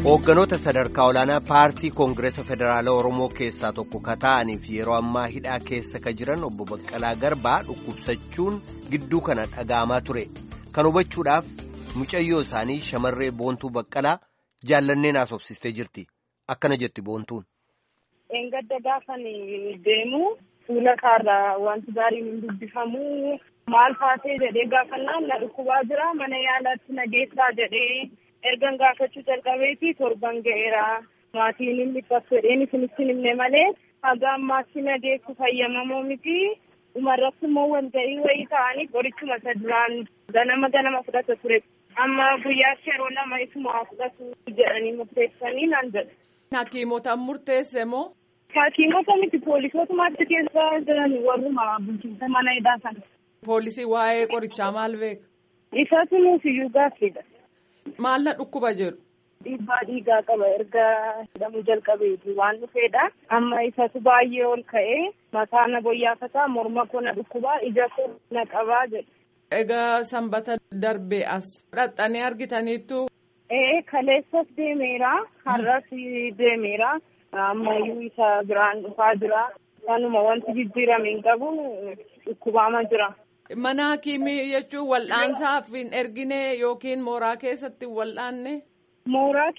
Hoogganoota sadarkaa olaanaa paartii Koongireesa Federaalaa Oromoo keessaa tokko ka ta'aniif yeroo ammaa hidhaa keessa ka jiran obbo Baqqalaa Garbaa dhukkubsachuun gidduu kana dhaga'amaa ture. Kan hubachuudhaaf mucayyoo isaanii shamarree Boontuu Baqqalaa jaallanneen haasofsistee jirti. Akkana jetti Boontuun. Engadda gaafan deemu fuula kaarraa wanti gaariin hin dubbifamu maal taatee jedhee gaafannaan na dhukkubaa jira mana yaalaatti na geessaa jedhee ergan gaafachuu jalqabeeti torban ga'eera maatiin inni dhiphatu jedheen isinitti himne malee haga ammaatti na geessu fayyamamoo miti dhumarratti immoo walga'ii wayii ta'anii qorichuma isa duraan ganama ganama fudhata ture amma guyyaatti yeroo lama isuma fudhatu jedhanii murteessanii naan jedhe. Hakiimota murteesse moo? Hakiimota miti poolisootuma keessa jiran warruma bulchiinsa mana hidhaa sana. Poolisii waa'ee qorichaa maal beeka? Isatu nuuf iyyuu gaaffiidha. Maal na dhukkuba jedhu? Dhiibbaa dhiigaa qaba erga hidhamuu jalqabeeti waan dhufeedha. Amma isatu baay'ee ol ka'ee mataa na boyyaafataa morma koo na dhukkubaa ija koo na qabaa jedhu. Egaa sanbata darbee as dhaxxanii argitaniittu. Ee kaleessas deemeera har'as deemeera ammayyuu isa biraan dhufaa jira kanuma wanti jijjiirame hin qabu dhukkubaama jira. Mana hakiimii jechuun wal'aansaaf hin ergine yookiin mooraa keessatti wal'aanne. Mooraa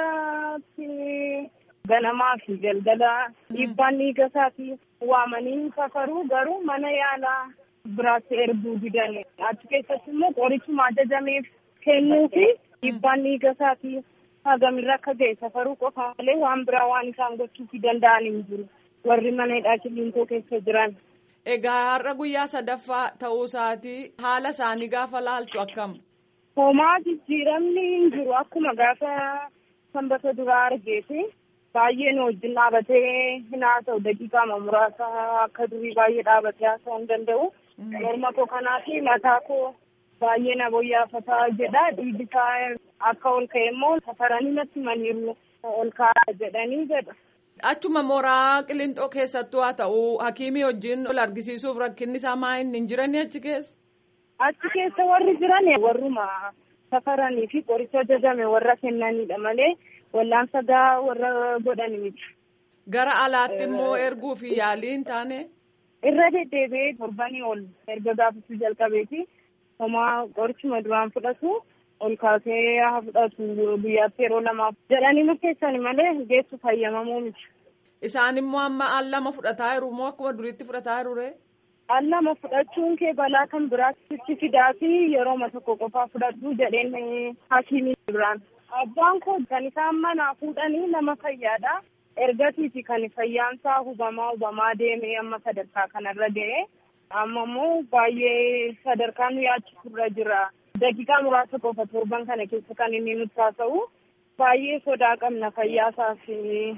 keessatti ganamaa fi galgala dhiibbaan dhiiga isaati waamanii safaruu garuu mana yaalaa biraatti erguu didan achi keessatti immoo qorichuma ajajameef kennuu fi dhiibbaan dhiiga isaati hagamirra akka ga'e safaruu qofa malee waan biraa waan isaan gochuuf danda'an hin jiru warri mana hidhaa kiliinikoo keessa jiran. Egaa har'a guyyaa sadaffaa ta'uu isaatii haala isaanii gaafa laaltu akkam? Homaa jijjiiramni hin jiru akkuma gaafa sanbata duraa argeeti. Baay'ee nu wajjin dhaabatee hin haasa'u daqiiqaa muraasa akka durii baay'ee dhaabatee haasa'uu hin danda'u. Morma koo kanaa fi mataa koo baay'ee na boyyaafataa jedha. Dhiigni isaa akka ol ka'e immoo safaranii natti maniiru ol kaa'aa jedhanii jedha. Achuma mooraa qilintoo keessattuu haa ta'u hakiimii wajjin ol argisiisuuf rakkinni isaa maa inni hin jiranii achi keessa? Achi keessa warri jiran warruma safaranii fi qoricha ajajame warra kennanidha malee wallaansa gaa warra godhani miti. Gara alaatti immoo erguu fi yaalii hin taane? Irra deddeebi'ee torbanii ol erga gaafachuu jalqabeeti. Homaa qorichuma duraan fudhatu ol kaasee haa fudhatu guyyaatti yeroo lamaaf jedhanii murteessani malee geessu fayyamamuu miti. Isaan immoo amma al lama fudhataa jiru moo akkuma duriitti fudhataa jiru ree? Al lama fudhachuun kee balaa kan biraatti fidaa fi yerooma tokko qofaa fudhadhu jedheen hakiimii biraan. Abbaan koo kan isaan manaa fuudhanii nama fayyaadha. Ergatiiti kan fayyaansaa hubamaa hubamaa deemee amma sadarkaa kanarra ga'e. Amma immoo baay'ee sadarkaa nu yaachisurra jira. Daqiiqaa muraasa qofa torban kana keessa kan inni nutti haasa'u. Baay'ee sodaa qabna fayyaasaaf.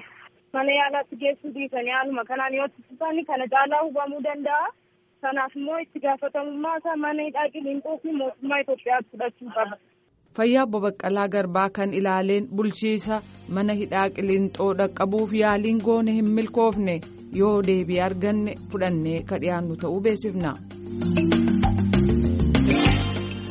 Mana yaalaatti geessuu dhiisanii haaluma kanaan yoo itti kana caalaa hubamuu danda'a. Kanaaf immoo itti gaafatamummaa isaa mana hidhaa qiliinxoo fi mootummaa Itoophiyaatti fudhachuu qaba. Fayyaa obbo Baqqalaa Garbaa kan ilaaleen bulchiisa mana hidhaa qiliinxoo dhaqqabuuf yaaliin goone hin milkoofne yoo deebii arganne fudhannee ka dhiyaannu ta'uu beeksifna.